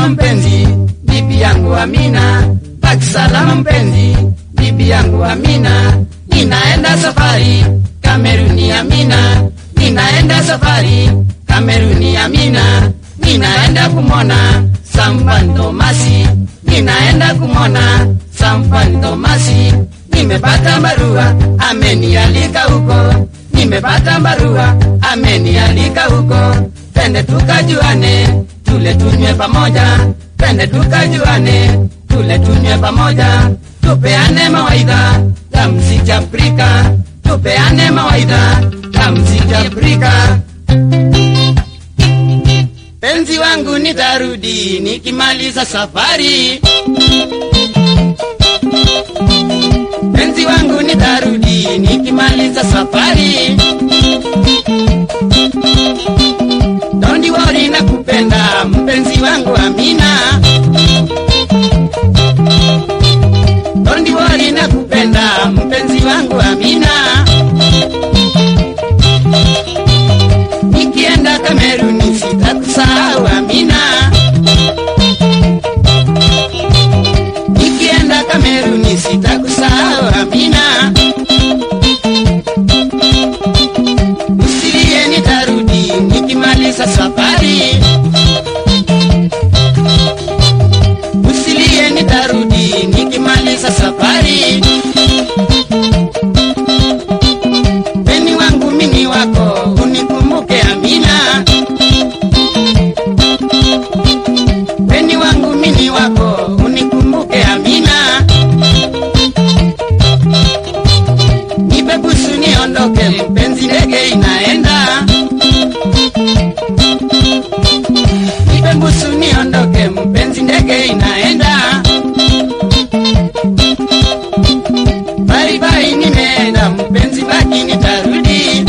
salama mpenzi, bibi yangu Amina. Baki salama mpenzi, bibi yangu Amina. Ninaenda safari Kameruni Amina, ninaenda safari Kameruni Amina, ninaenda kumwona Sampan Tomasi, ninaenda kumwona Sampan Tomasi. Nimepata barua amenialika huko, nimepata barua amenialika huko, twende tukajuane, tule tunywe pamoja, twende tukajuane, tule tunywe pamoja, tupeane mawaidha ya mziki Afrika, tupeane mawaidha ya mziki Afrika. Penzi wangu nitarudi nikimaliza safari, penzi wangu nitarudi nikimaliza safari. Don't worry nakupenda mpenzi wangu Amina. Don't worry nakupenda mpenzi wangu Amina. Nikienda Kameruni sitakusahau Amina. Nikienda Kameruni sitakusahau Amina. Usilie nitarudi nikimaliza safari. Usilie nitarudi nikimaliza safari. Peni wangu mini wako unikumbuke Amina. Peni wangu mini wako unikumbuke Amina. Nipe busu niondoke, mpenzi, ndege inaenda. Nipe busu niondoke, mpenzi, ndege inaenda. Bye bye, nimeenda mpenzi, baki nitarudi.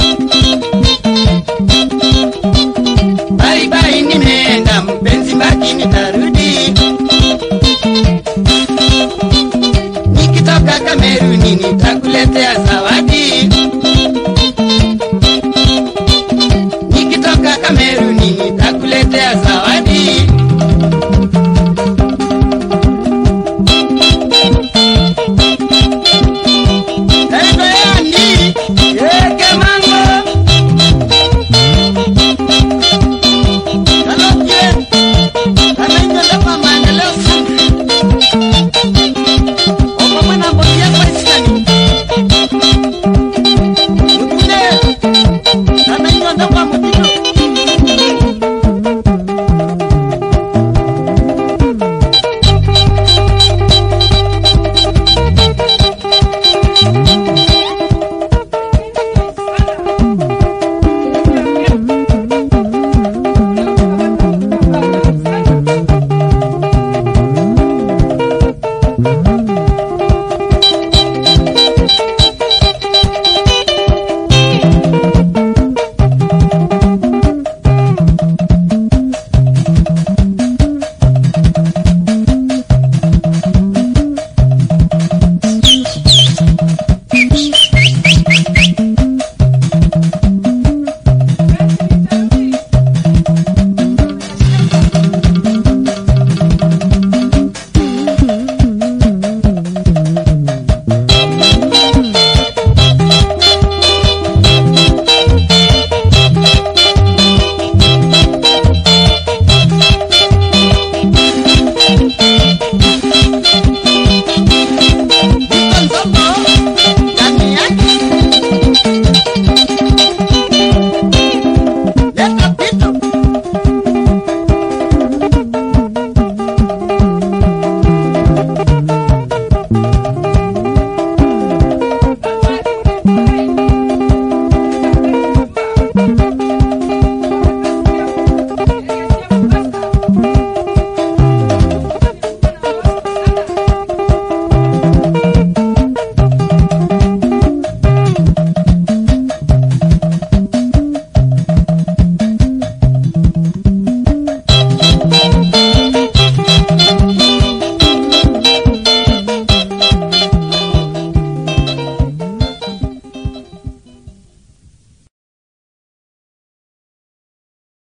Bye bye, nimeenda mpenzi, baki nitarudi. Nikitoka Kameruni nitakuletea zawadi.